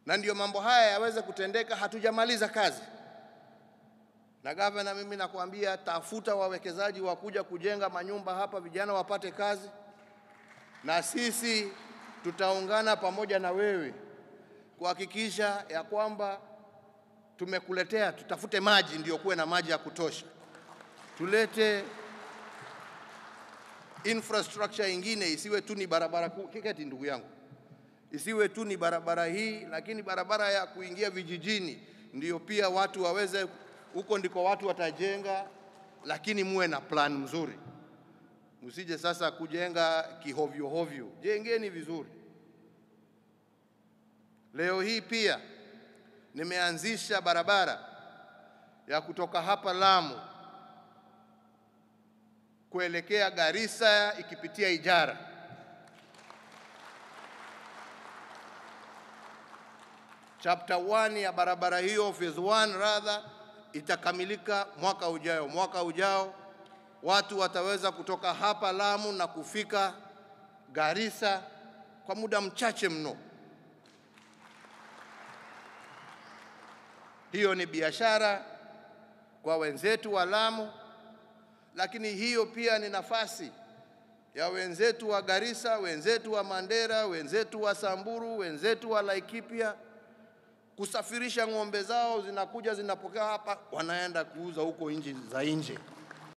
na ndio mambo haya yaweze kutendeka, hatujamaliza kazi. Na gavana, mimi nakwambia, tafuta wawekezaji wa kuja kujenga manyumba hapa, vijana wapate kazi, na sisi tutaungana pamoja na wewe kuhakikisha ya kwamba tumekuletea, tutafute maji, ndio kuwe na maji ya kutosha, tulete infrastructure ingine, isiwe tu ni barabara kuu. Kiketi ndugu yangu, isiwe tu ni barabara hii, lakini barabara ya kuingia vijijini ndio pia watu waweze, huko ndiko watu watajenga, lakini muwe na plan mzuri, msije sasa kujenga kihovyo hovyo, jengeni vizuri. Leo hii pia nimeanzisha barabara ya kutoka hapa Lamu kuelekea Garissa ikipitia Ijara. Chapter 1 ya barabara hiyo, phase 1 rather, itakamilika mwaka ujao. Mwaka ujao watu wataweza kutoka hapa Lamu na kufika Garissa kwa muda mchache mno. Hiyo ni biashara kwa wenzetu wa Lamu, lakini hiyo pia ni nafasi ya wenzetu wa Garissa, wenzetu wa Mandera, wenzetu wa Samburu, wenzetu wa Laikipia kusafirisha ng'ombe zao, zinakuja zinapokea hapa, wanaenda kuuza huko nchi za nje.